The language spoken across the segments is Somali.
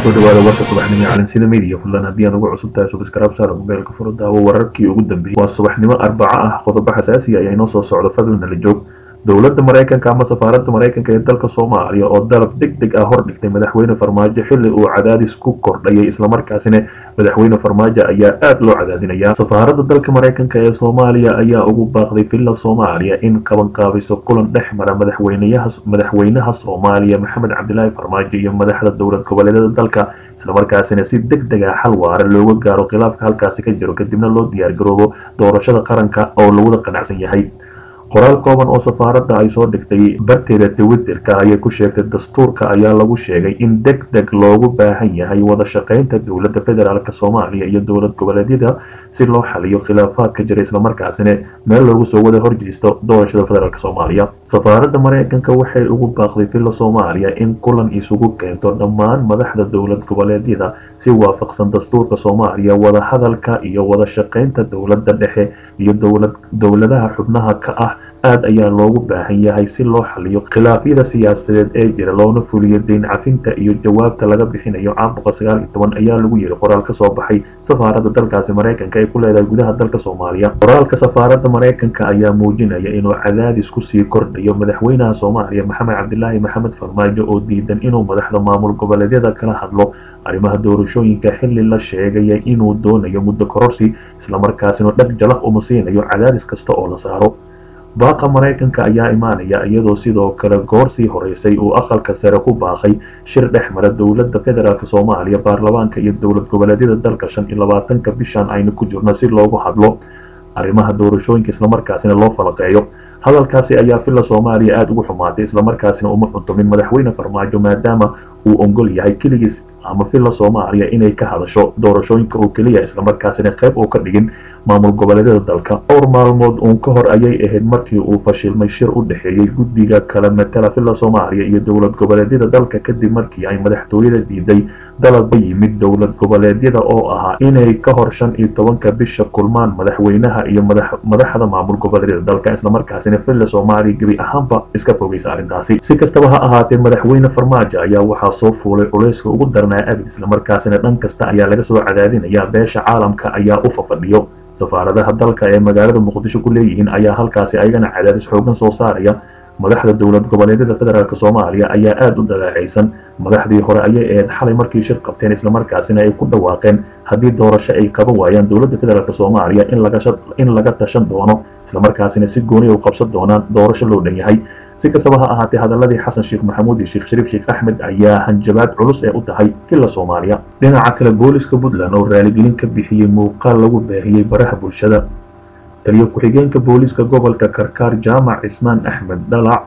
kusoo dhawaada warka subaxnimo ee calansida media fadlan haddii aad ugu cusub tahay subscribe saar mobeelka furo daawo wararkii ugu dambeeyey waa subaxnimo arbaco ah qodobo xasaasiya ayaa inoo soo socda fadlan nala joog dowladda maraykanka ama safaaradda maraykanka ee dalka soomaaliya oo dalab deg deg ah hordhigtay madaxweyne farmaajo xilli uu cadaadis ku kordhayay islamarkaasina madaxweyne farmaajo ayaa aada loo cadaadinaya safaaradda dalka maraykanka ee soomaaliya ayaa ugu baaqday villa soomaaliya in qabanqaabiso kulan dhex mara madaxweynayaha madaxweynaha soomaaliya maxamed cabdilaahi farmaajo iyo madaxda dowlad goboleedyada dalka islamarkaasina si deg deg ah xal waara looga gaaro khilaafka halkaasi ka jiro kadibna loo diyaargaroobo doorashada qaranka oo lawada qanacsan yahay qoraal kooban oo safaaradda ay soo dhigtay barteeda twitterka ayay ku sheegtay dastuurka ayaa lagu sheegay in deg deg loogu baahan yahay wada shaqaynta dowladda federaalk soomaaliya iyo dowlad goboleedyada si loo xaliyo khilaafaadka jira islamarkaasina meel loogu soo wada horjeesto doorashada federaalk soomaaliya safaaradda maraykanka waxay ugu baaqday villa soomaaliya in kulan isugu keento dhammaan madaxda dowlad goboleedyada si waafaqsan dastuurka soomaaliya wada hadalka iyo wada shaqaynta dowladda dhexe iyo dowladaha xubnaha ka ah aada ayaa loogu baahan yahay si loo xaliyo khilaafyada siyaasadeed ee jira loona fuliyo deyn cafinta iyo jawaabta laga bixinayo caabuqa sagaal iyo toban ayaa lagu yiri qoraal ka soo baxay safaaradda dalkaasi maraykanka ay ku leedahay gudaha dalka soomaaliya qoraalka safaaradda maraykanka ayaa muujinaya inuu cadaadis kusii kordhayo madaxweynaha soomaaliya maxamed cabdilaahi maxamed farmaajo oo diidan inuu madaxda maamul goboleedyada kala hadlo arrimaha doorashooyinka xilli la sheegaya inuu doonayo muddo kororsi islamarkaasina dhag jalaq uma siinayo cadaadis kasta oo la saaro baaqa maraykanka ayaa imaanaya iyadoo sidoo kale goor sii horeysay uu aqalka sare ku baaqay shir dhex mara dowladda federaalk soomaaliya baarlamaanka iyo dowlad goboleedyada dalka shan iyo labaatanka bishan aynu ku jirno si loogu hadlo arrimaha doorashooyinka islamarkaasina loo falaqeeyo hadalkaasi ayaa villa soomaaliya aada ugu xumaatay islamarkaasina uma cuntumin madaxweyne farmaajo maadaama uu ongol yahay keligiis ama villa soomaaliya inay ka hadasho doorashooyinka oo keliya islamarkaasina qayb uu ka dhigin maamul goboleedyada dalka dhowr maalmood uun ka hor ayay ahayd markii uu fashilmay shir u dhexeeyey guddiga kala matala villa soomaaliya iyo dowlad goboleedyada dalka kadib markii ay madaxtooyada diiday dalab ka yimid dowlad goboleedyada oo ahaa inay ka hor shan iyo tobanka bisha kulmaan madaxweynaha iyo madaxda maamul goboleedyada dalka islamarkaasina villa soomaaliya gebi ahaanba iska fogeysa arrintaasi si kastaba ha ahaatee madaxweyne farmaajo ayaa waxaa soo fuulay culayska ugu darnaa abid islamarkaasina dhan kasta ayaa laga soo cadaadinaya beesha caalamka ayaa u fafadhiyo safaaradaha dalka ee magaalada muqdisho ku leeyihiin ayaa halkaasi ayagana cadaadis xoogan soo saaraya madaxda dowlad goboleedyada federaalk soomaaliya ayaa aada u dalaacaysan madaxdii hore ayay ahayd xalay markii shir qabteen islamarkaasina ay ku dhawaaqeen haddii doorasho ay qaban waayaan dowladda federaalk soomaaliya in laga tashan doono islamarkaasina si gooni u qabsan doonaan doorasho loo dhan yahay si kastaba ha ahaatee hadaladii xasan sheekh maxamuud iyo sheekh shariif sheekh axmed ayaa hanjabaad culus ee u tahay villa soomaaliya dhinaca kale booliska puntland oo raaligelin ka bixiyey muuqaal lagu baahiyey baraha bulshada taliyo ku-xigeenka booliska gobolka karkaar jaamac cismaan axmed dhalac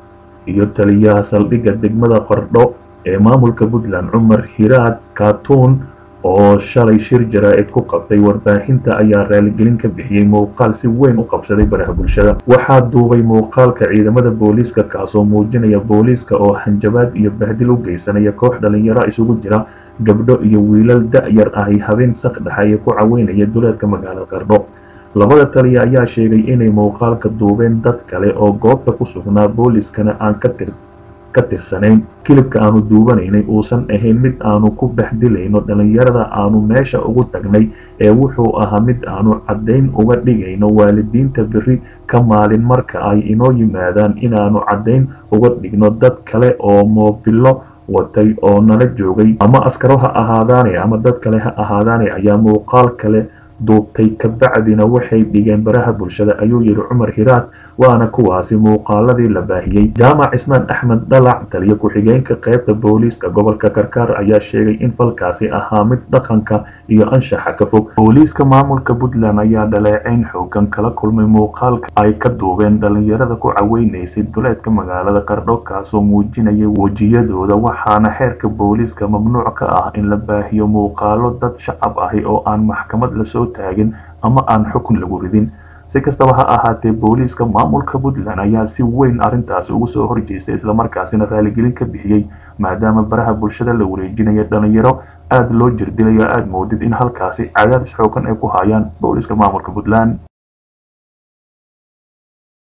iyo taliyaha saldhigga degmada qardho ee maamulka puntland cumar hiraad kaatuun oo shalay shir jaraa-id ku qabtay warbaahinta ayaa raaligelin ka bixiyey muuqaal si weyn u qabsaday baraha bulshada waxaa duubay muuqaalka ciidamada booliiska kaasoo muujinaya booliiska oo hanjabaad iyo bahdil u geysanaya koox dhalinyaro isugu jira gabdho iyo wiilal da-yar ahi habeen sakdhexa ee ku caweynaya duleedka magaalada qardho labada taliya ayaa sheegay inay muuqaalka duubeen dad kale oo goobta ku sugnaa booliiskana aan ka tir ka tirsanayn kilibka aanu duubanaynay uusan ahayn mid aanu ku baxdilayno dhalinyarada aanu meesha ugu tagnay ee wuxuu ahaa mid aanu caddayn uga dhigayno waalidiinta beri ka maalin marka ay inoo yimaadaan inaanu caddayn uga dhigno dad kale oo moobilo watay oo nala joogay ama askaro ha ahaadaane ama dad kale ha ahaadaane ayaa muuqaal kale duubtay kabacdina waxay dhigeen baraha bulshada ayuu yidhi cumar hiraad waana kuwaasi muuqaaladii la baahiyey jaamac cismaan axmed dhalac taliyo ku-xigeenka qaybta booliiska gobolka karkaar ayaa sheegay in falkaasi ahaa mid dhaqanka iyo anshaxa ka fog booliiska maamulka puntland ayaa dhaleeceyn xoogan kala kulmay muuqaalka ay ka duubeen dhalinyarada ku caweynaysay duleedka magaalada qardho kaasoo muujinayay wejiyadooda waxaana xeerka booliiska mamnuuc ka ah in la baahiyo muuqaalo dad shacab ahi oo aan maxkamad lasoo taagin ama aan xukun lagu ridin si kastaba ha ahaatee booliiska maamulka puntland ayaa si weyn arrintaasi ugu soo horjeestay islamarkaasina raaligelin ka bixiyey maadaama baraha bulshada la wareejinaya dhalinyaro aada loo jirdilayo aada moodid in halkaasi cadaadis xoogan ay ku hayaan booliiska maamulka puntland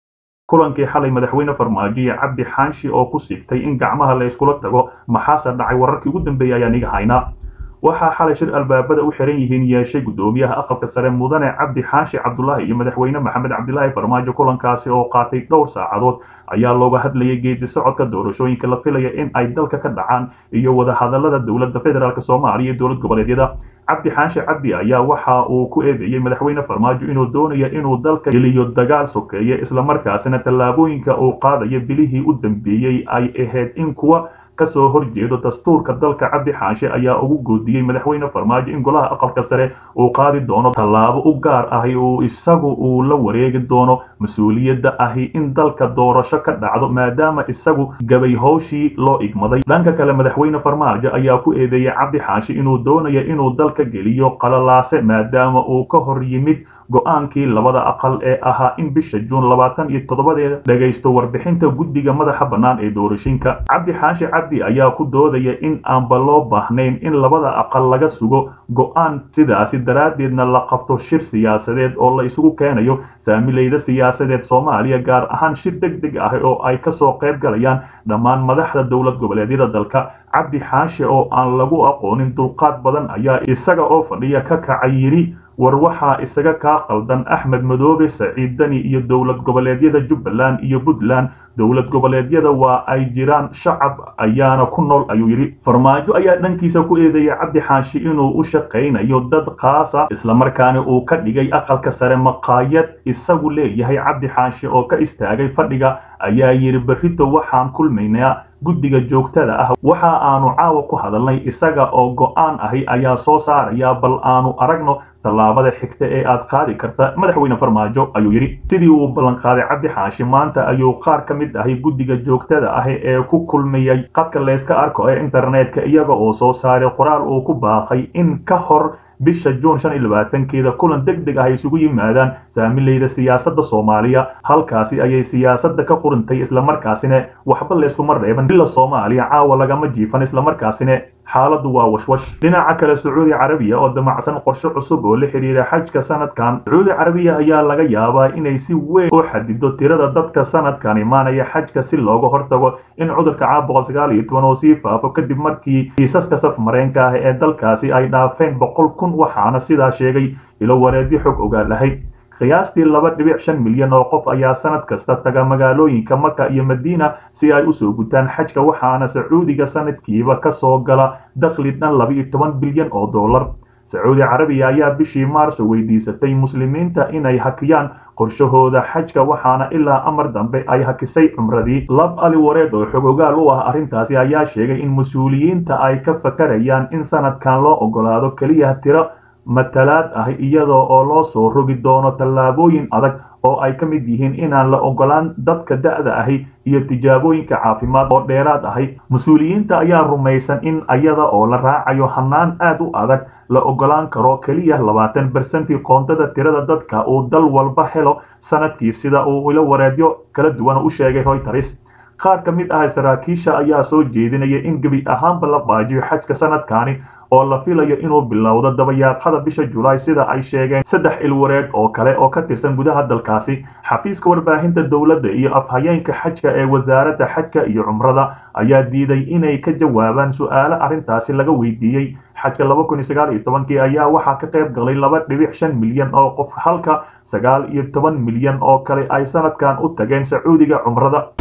kulankii xalay madaxweyne farmaajo iyo cabdi xaanshi oo ku sigtay in gacmaha la iskula tago maxaase dhacay wararkii ugu dambeeyay ayaan iga haynaa waxaa xalay shir albaabada u xiran yihiin yeeshay guddoomiyaha aqalka sare mudane cabdi xaashi cabdulaahi iyo madaxweyne maxamed cabdilaahi farmaajo kulankaasi oo qaatay dhowr saacadood ayaa looga hadlayay geedi socodka doorashooyinka la filaya in ay dalka ka dhacaan iyo wadahadalada dowladda federaalk soomaaliya iyo dowlad goboleedyada cabdi xaashi cabdi ayaa waxa uu ku eedeeyey madaxweyne farmaajo inuu doonayo inuu dalka geliyo dagaal sokeeye islamarkaasina tallaabooyinka uu qaadayo bilihii u dambeeyey ay ahayd in kuwa kasoo horjeedo dastuurka dalka cabdi xaanshe ayaa ugu goodiyey madaxweyne farmaajo in golaha aqalka sare uu qaadi doono tallaabo u gaar ahi uu isagu uu la wareegi doono mas-uuliyadda ahi in dalka doorasho ka dhacdo maadaama isagu gabay howshii loo igmaday dhanka kale madaxweyne farmaajo ayaa ku eedeeyey cabdi xaashi inuu doonayo inuu dalka geliyo qalalaase maadaama uu ka hor yimid go-aankii labada aqal ee ahaa in bisha juun labaatan iyo toddobadeeda dhegaysto warbixinta guddiga madaxa bannaan ee doorashooyinka cabdi xaashi cabdi ayaa ku doodaya in aanba loo baahnayn in labada aqal laga sugo go-aan sidaasi daraaddeedna la qabto shir siyaasadeed oo la isugu keenayo saamileyda siyaasadeed soomaaliya gaar ahaan shir deg deg ah oo ay kasoo qayb galayaan dhammaan madaxda dowlad goboleedyada dalka cabdi xaashi oo aan lagu aqoonin dulqaad badan ayaa isaga oo fadhiya ka kacay yidhi war waxaa isaga kaa qaldan axmed madoobe saciid dani iyo dowlad goboleedyada jubbaland iyo puntland dowlad goboleedyada waa ay jiraan shacab ayaana ku nool ayuu yidhi farmaajo ayaa dhankiisa ku eedeeyay cabdi xaashi inuu u shaqaynayo dad khaasa islamarkaana uu ka dhigay aqalka sare maqaayad isagu leeyahay cabdi xaashi oo ka istaagay fadhiga ayaa yidhi berrito waxaan kulmaynaa guddiga joogtada ah waxa aanu caawa ku hadalnay isaga oo go-aan ahi ayaa soo saaraya bal aanu aragno tallaabada xigta ee aad qaadi karta madaxweyne farmaajo ayuu yidhi sidii uu ballanqaaday cabdi xaashi maanta ayuu qaar ka mid ahi guddiga joogtada ah ee ku kulmayay qadka layska arko ee internetka iyaga oo soo saaray qoraal uu ku baaqay in ka hor bisha juun shan iyo labaatankeeda kulan deg deg ah ay isugu yimaadaan saamileyda siyaasadda soomaaliya halkaasi ayay siyaasadda ka qurintay islamarkaasina waxba layskuma reeban bila soomaaliya caawa lagama jiifan islamarkaasina xaaladdu waa washwash dhinaca kale sacuudi carabiya oo damacsan qorshe cusub oo la xidhiira xajka sanadkan sacuudi carabiya ayaa laga yaabaa inay si weyn u xadido tirada dadka sanadkan imaanaya xajka si looga hortago in cudurka caab boqol sagaal iyo toban oo sii faafo kadib markii kiisaska saf mareenka ah ee dalkaasi ay dhaafeen boqol kun waxaana sidaa sheegay ilo wareedyo xog ogaal ahayd qiyaastii laba dhibic shan milyan oo qof ayaa sanad kasta taga magaalooyinka maka iyo madiina si ay usoo gutaan xajka waxaana sacuudiga sanadkiiba ka soo gala dakhli dhan laba iyo toban bilyan oo dollar sacuudi carabiya ayaa bishii maarso weydiisatay muslimiinta inay hakiyaan qorshahooda xajka waxaana ilaa amar dambe ay hakisay cumradii lab ali wareed oo xogogaal u ah arrintaasi ayaa sheegay in mas-uuliyiinta ay ka fakarayaan in sanadkan loo ogolaado keliya tiro matalaad ah iyadoo oo loo soo rogi doono tallaabooyin adag oo ay ka mid yihiin inaan la ogolaan dadka da'da ahi iyo tijaabooyinka caafimaad oo dheeraad ahi mas-uuliyiinta ayaa rumaysan in iyada oo la raacayo hanaan aad u adag la ogolaan karo keliya labaatan bersentii qoondada tirada dadka uu dal walba helo sanadkii sida uu ilo wareedyo kala duwan u sheegay royters qaar ka mid ah saraakiisha ayaa soo jeedinaya in gebi ahaanba la baajiyo xajka sanadkaani oo la filayo inuu bilowdo dabayaaqada bisha julaay sida ay sheegeen saddex ilwareed oo kale oo ka tirsan gudaha dalkaasi xafiiska warbaahinta dowladda iyo afhayeenka xajka ee wasaaradda xajka iyo cumrada ayaa diiday inay ka jawaabaan su-aalo arrintaasi laga weydiiyey xajka laba kun iyo sagaal iyo tobankii ayaa waxaa ka qayb galay laba dhibic shan milyan oo qof halka sagaal iyo toban milyan oo kale ay sanadkan u tageen sacuudiga cumrada